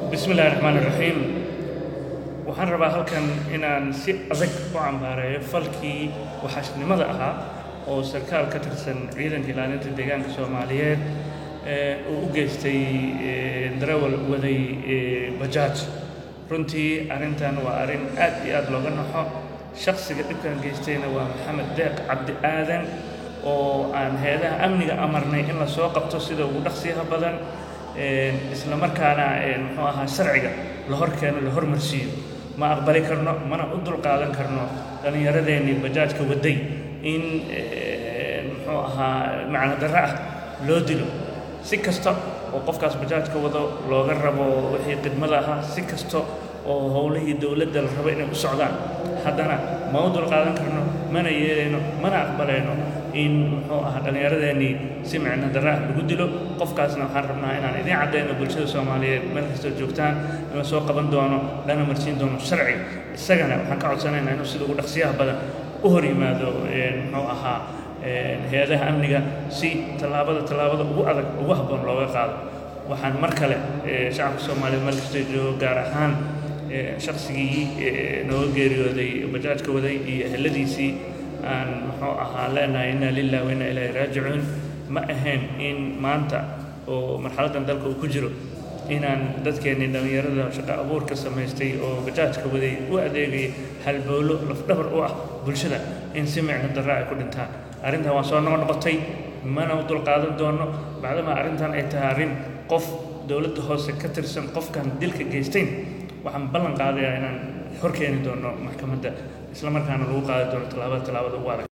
bismi illahi raxmaan iraxiim waxaan rabaa halkan inaan si adag u cambaareeyo falkii waxaashnimada ahaa oo sarkaal ka tirsan ciidanka ilaalinta deegaanka soomaaliyeed uu u geystay darawal waday bajaaj runtii arrintan waa arrin aad iyo aad looga naxo shakhsiga dhibkan geystayna waa maxamed deeq cabdi aadan oo aan heedaha amniga amarnay in la soo qabto sida ugu dhaqsiyaha badan isla markaana muxuu ahaa sharciga la hor keeno la hormarsiiyo ma aqbali karno mana u dulqaadan karno dhallinyaradeenii bajaajka waday in muxuu ahaa macno darro ah loo dilo si kasta oo qofkaas bajaajka wado looga rabo wixii khidmada ahaa si kasta oo howlihii dowladda la rabo inay u socdaan haddana ma u dulqaadan karno mana yeelayno mana aqbalayno in muxuu ahaa dhallinyaradeenii si micno darra ah lagu dilo qofkaasna waxaan rabnaa inaan idiin caddayno bulshada soomaaliyeed meel kastoo joogtaan in la soo qaban doono lana marsiin doono sharciga isagana waxaan ka codsanaynaa inuu sida ugu dhaqsiyaha badan u hor yimaado muxuu ahaa hay-adaha amniga si tallaabada tallaabada ugu adag ugu habboon looga qaado waxaan mar kale shacabka soomaaliyeed meel kastoo joogo gaar ahaan shaqsigii nooga geeriyooday bajaajka waday iyo eheladiisii aan muxuu ahaa leenahay inna lilah wa inna ilaahi raajicuun ma ahayn in maanta oo marxaladdan dalka uu ku jiro inaan dadkeennii dhallinyarada shaqo abuurka samaystay oo bajaajka waday u adeegayay halbowlo lafdhabar u ah bulshada in si micno darra ay ku dhintaan arrintan waa soo noqo noqotay mana u dulqaadan doono bacdamaa arrintan ay tahay arrin qof dowladda hoose ka tirsan qofkan dilka geystayn waxaan ballan qaadayaa inaan hor keeni doono maxkamadda isla markaana lagu qaadi doono tallaabada tallaabada ugu adag